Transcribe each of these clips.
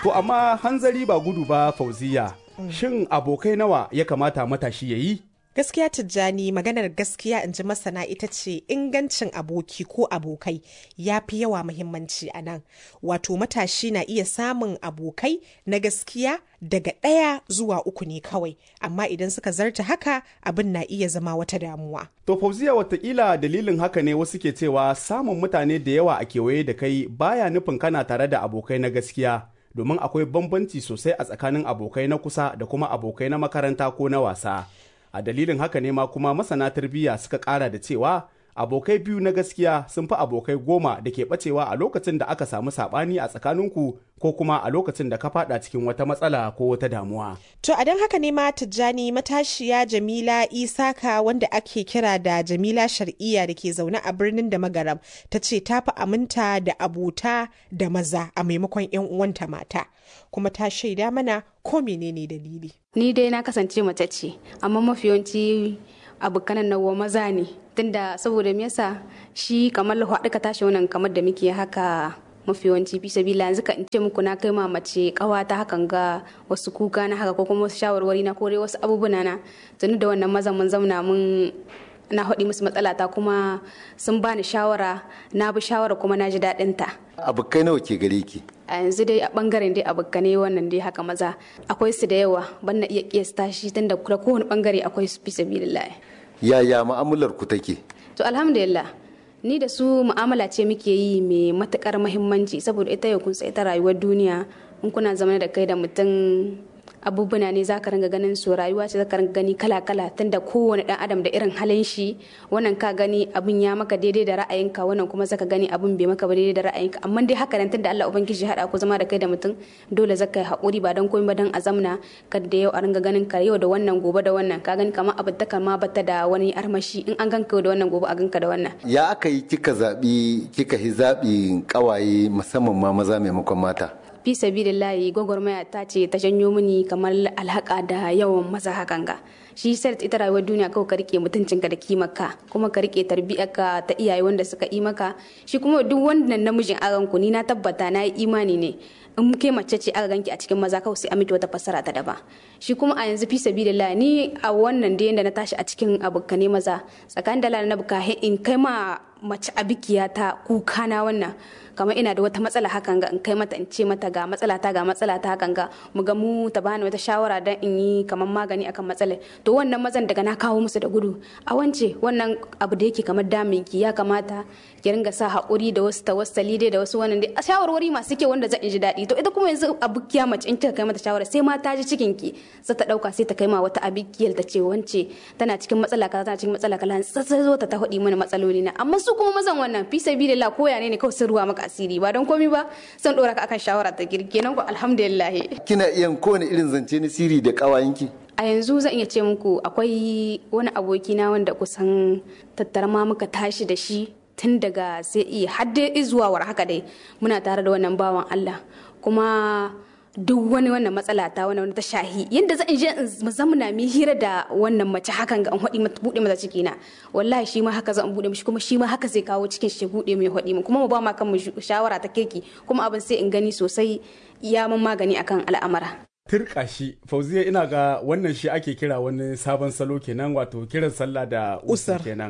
To amma hanzari ba gudu ba fauziya. Shin abokai nawa ya kamata matashi ya yi? Gaskiya Tijjani maganar gaskiya in ji masana ita ce ingancin aboki ko abokai ya fi yawa muhimmanci a nan. Wato matashi na iya samun abokai na gaskiya daga ɗaya zuwa uku ne kawai, amma idan suka zarta haka abin na iya zama wata damuwa. To fauziya watakila dalilin haka ne wasu ke cewa samun mutane da yawa a kewaye da kai baya nufin kana tare da abokai na gaskiya. Domin akwai bambanci sosai a tsakanin abokai na kusa da kuma abokai na makaranta ko na wasa. a dalilin haka ne ma kuma masana tarbiyya suka kara da cewa abokai biyu na gaskiya sun fi abokai goma da ke bacewa a lokacin da aka samu sabani a tsakaninku ko kuma a lokacin da ka fada cikin wata matsala ko wata damuwa. To a don haka ne ma Tijjani matashiya Jamila Isaka wanda ake kira da Jamila Shar'iyya da ke zaune a birnin da Magaram ta ce ta fi aminta da abota da maza a maimakon 'yan uwanta mata. Kuma ta shaida mana ko menene dalili. Ni dai na kasance mace ce, amma mafi yawanci abokanan nawa maza ne. Tunda saboda me yasa shi kamar haɗu ka tashi wannan kamar da muke haka mafi yawanci fi sabila yanzu ka in ce muku na kai ma mace kawata hakan ga wasu kuka na haka ko kuma wasu shawarwari na kore wasu abubuwa na tuni da wannan mazan mun zauna mun na haɗi musu matsalata kuma sun bani shawara na bi shawara kuma na ji daɗin ta. abokai nawa ke gare ki a yanzu dai a bangaren dai abokane wannan dai haka maza akwai su da yawa ban na iya kiyasta shi tun da kowane bangare akwai su fi sabilillah yaya mu'amalar ku take to alhamdulillah ni da su mu'amala ce muke yi mai matukar mahimmanci saboda ita yau kun ita rayuwar duniya in kuna zama da kai da mutum abubuwa ne za ka ringa ganin su rayuwa ce za ka ringa gani kala-kala tunda kowane dan adam da irin halin shi wannan ka gani abun ya maka daidai da ra'ayinka wannan kuma zaka gani abun bai maka ba daidai da ra'ayinka amma dai haka nan tunda Allah ubangiji hada ku zama da kai da mutum dole zaka yi hakuri ba dan komai ba dan azamna kada yau a ringa ganin ka yau da wannan gobe da wannan ka gani kamar abin ta ma bata da wani armashi in an ganka da wannan gobe a ganka da wannan ya aka yi kika zaɓi kika yi zaɓi ƙawaye musamman ma maza maimakon mata fi sabilillahi gwagwarmaya ta ce ta janyo mini kamar alhaka da yawan maza hakan ga shi sai ita rayuwar duniya kawai ka rike mutuncinka da kimarka kuma ka rike tarbiyyarka ta iyaye wanda suka yi maka shi kuma duk wannan namijin aran ku ni na tabbata na yi imani ne in ke mace ce aka ganki a cikin maza kawai sai a miki wata fassara ta daban shi kuma a yanzu fi sabilillah ni a wannan da yanda na tashi a cikin abukane maza tsakanin da na buka in kai ma mace abikiya ta kuka na wannan kamar ina da wata matsala hakan ga in kai mata in ce mata ga matsala ta ga matsala ta hakan ga mu ga mu ta bani wata shawara dan in yi kamar magani akan matsalar to wannan mazan daga na kawo musu da gudu a wance wannan abu da yake kamar damin ki ya kamata ki ringa sa haƙuri da wasu tawassali dai da wasu wannan dai shawarwari masu kyau wanda zan ji daɗi to ita kuma yanzu abukiya mace in kika kai mata shawara sai ma ta ji cikin ki sai ta dauka sai ta kai ma wata abikiyar ta ce wance tana cikin matsala kaza tana cikin matsala kaza sai zo ta ta faɗi mana matsaloli na amma su kuma mazan wannan fi sabilillah koya ne ne kawai sun ruwa maka asiri ba don komi ba san dora ka akan shawara ta girke nan ko alhamdulillah kina iya kowane irin zance na siri da kawayenki a yanzu zan iya ce muku akwai wani abokina wanda kusan tattara ma muka tashi da shi tun daga sai iya hadde zuwa war haka dai muna tare da wannan bawan Allah kuma duk wani wannan matsala ta wani ta shahi yadda zan je in zamana mi hira da wannan mace hakan ga an hodi mata bude mata ciki na wallahi shi ma haka zan bude mishi kuma shi ma haka zai kawo cikin shi bude mai hodi mu kuma mu ba ma kan mu shawara ta kirki kuma abin sai in gani sosai ya mun magani akan al'amara Turka shi, Fauziya ina ga wannan shi ake kira wani sabon salo kenan wato kiran sallah da usar kenan.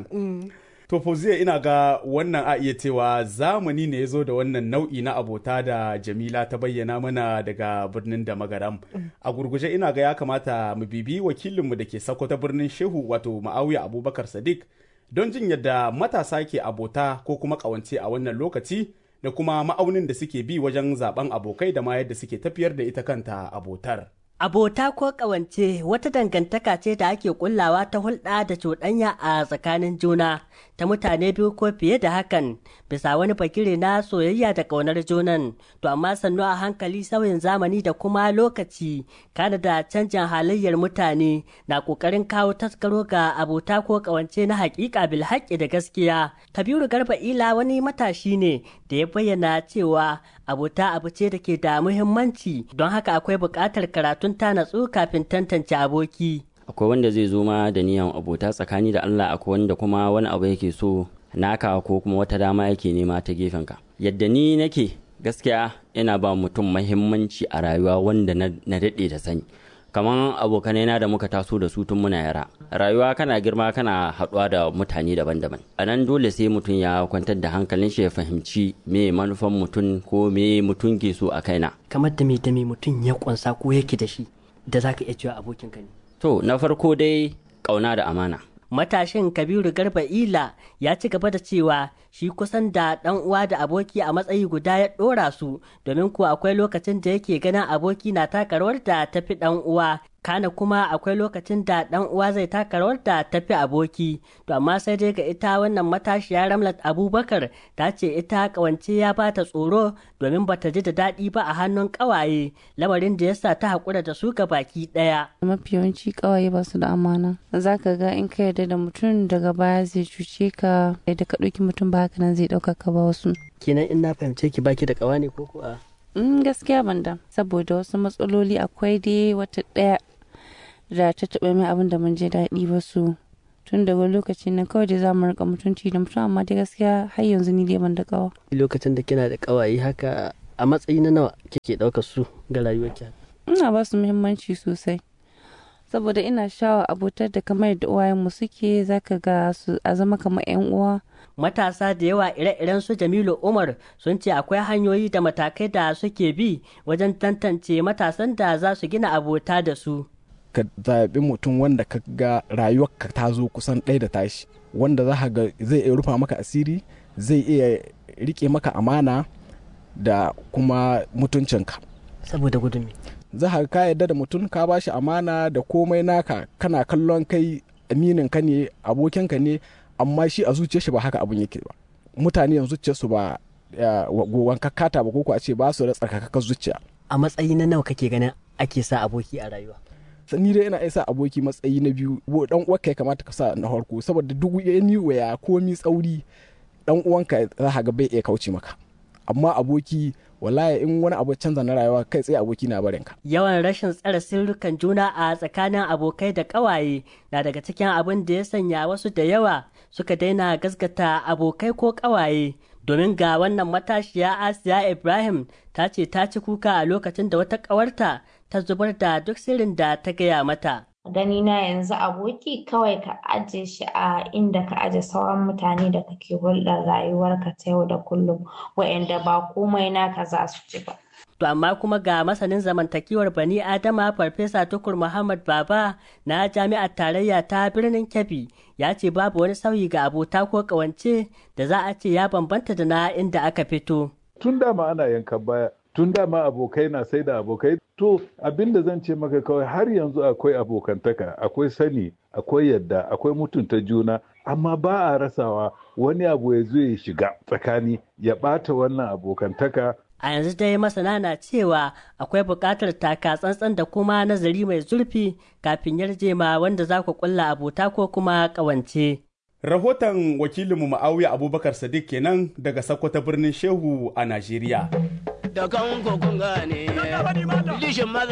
To Fauziya ina ga wannan a iya cewa zamani ne ya zo da wannan nau'i na abota da Jamila ta bayyana mana daga birnin da magaram. A gurguje ina ga ya kamata mu bibi wakilinmu da ke sako ta birnin Shehu wato Ma'awiya Abubakar Sadiq don jin yadda matasa ke abota ko kuma ƙawance a wannan lokaci da kuma ma'aunin da suke bi wajen zaben abokai da ma yadda suke tafiyar da ita kanta abotar. Abota ko ƙawance wata dangantaka ce da ake kullawa ta hulɗa da cuɗanya a tsakanin juna ta mutane biyu ko fiye da hakan bisa wani fakire na soyayya da ƙaunar junan to amma sannu a hankali sauyin zamani da kuma lokaci kana da canjin halayyar mutane na ƙoƙarin kawo taskaro ga abota ko ƙawance na haƙiƙa bilhaƙi da gaskiya kabiru garba ila wani matashi ne da ya bayyana cewa abota abu ce da ke da muhimmanci don haka akwai buƙatar karatun ta natsu kafin tantance aboki. Akwai wanda zai zo ma da niyan abota tsakani da Allah akwai wanda kuma wani abu yake so naka ko kuma wata dama yake nema ta gefenka. Yadda ni nake gaskiya ina ba mutum mahimmanci a rayuwa wanda na daɗe da sani kamar abokanai na da muka taso da su tun muna yara rayuwa kana girma kana haɗuwa da mutane daban-daban a nan dole sai mutum ya kwantar da hankalin shi ya fahimci me manufan mutum ko me mutum ke so a kaina kamar da me da me mutum ya kunsa ko yake da shi da zaka iya cewa abokinka ne to na farko dai ƙauna da amana matashin kabiru garba ila ya ci gaba da cewa shi kusan da dan uwa da aboki a matsayi guda ya dora su domin kuwa akwai lokacin da yake ganin aboki na taka rawar da tafi dan uwa kana kuma akwai lokacin da dan uwa zai taka rawar da tafi aboki to amma sai dai ga ita wannan matashiya ramlat abubakar ta ce ita kawance ya bata tsoro domin bata ji da daɗi ba a hannun ƙawaye lamarin da yasa ta haƙura da su ga baki ɗaya mafi yawanci ƙawaye ba su da amana za ka ga in ka yarda da mutum daga baya zai cuce ka da ka ɗauki mutum ba haka nan zai ɗauka ka ba wasu kenan in na fahimce ki baki da ƙawa ne ko kuwa Mm, gaskiya ban da saboda wasu matsaloli akwai dai wata ɗaya da ta taɓa min abin da mun je daɗi ba su tun daga lokacin nan kawai dai za mu rika mutunci da mutum amma dai gaskiya har yanzu ni dai ban da kawa. lokacin da kina da ƙawaye haka a matsayi na nawa kike ɗaukar su ga rayuwarki ina ba su muhimmanci sosai saboda ina shawa abotar da kamar yadda uwayenmu suke zaka ga su a zama kamar 'yan uwa matasa da yawa ire-iren su Jamilu Umar sun ce akwai hanyoyi da matakai da suke bi wajen tantance matasan da za su gina abota da su. Ka zaɓi mutum wanda ka ga rayuwarka ta zo kusan ɗaya da tashi wanda za ga zai iya rufa maka asiri zai iya rike maka amana da kuma mutuncinka. Saboda gudun za ka ka yarda da mutum ka bashi amana da komai naka kana kallon kai aminin ka ne abokinka ne amma shi a zuciyar shi ba haka abun yake ba mutane yanzu zuciyar su ba gowan kakata ba ko a ce ba su da tsarkakakkar zuciya a matsayi na nawa kake ganin ake sa aboki a rayuwa ni dai ina sa aboki matsayi na biyu dan uwanka ya kamata ka sa na farko saboda duk yani waya komi tsauri dan uwanka za ka ga bai iya kauce maka amma aboki wallahi in wani abu canza na rayuwa kai tsaye aboki na barin ka yawan rashin tsare sirrukan juna a tsakanin abokai da ƙawaye na daga cikin abin da ya sanya wasu da yawa suka daina gaskata abokai ko ƙawaye domin ga wannan matashiya asiya ibrahim ta ce ta ci kuka a lokacin da wata ƙawarta ta zubar da duk sirrin da ta gaya mata gani na yanzu aboki kawai ka aje shi a inda ka aje sauran mutane da kake hulɗar rayuwarka ta yau da kullum wa'anda ba komai naka za su ci ba. To amma kuma ga masanin zamantakewar bani Adama Farfesa Tukur Muhammad Baba na Jami'ar Tarayya ta birnin Kebbi ya ce babu wani sauyi ga abota ko ƙawance da za a ce ya bambanta da na inda aka fito. Tun dama ana yankan baya tun dama abokai na sai da abokai to abin da zan ce maka kawai har yanzu akwai abokantaka akwai sani akwai yadda akwai mutunta juna amma ba a rasawa wani abu ya zo ya shiga tsakani ya ɓata wannan abokantaka a yanzu dai masana na cewa akwai buƙatar taka tsantsan da kuma nazari mai zurfi kafin yarjema wanda za ku kulla abota ko kuma ƙawance. Rahoton wakilinmu Ma'awiya Abubakar Sadiq kenan daga Sokoto birnin Shehu a Najeriya. da kan kun gane, maza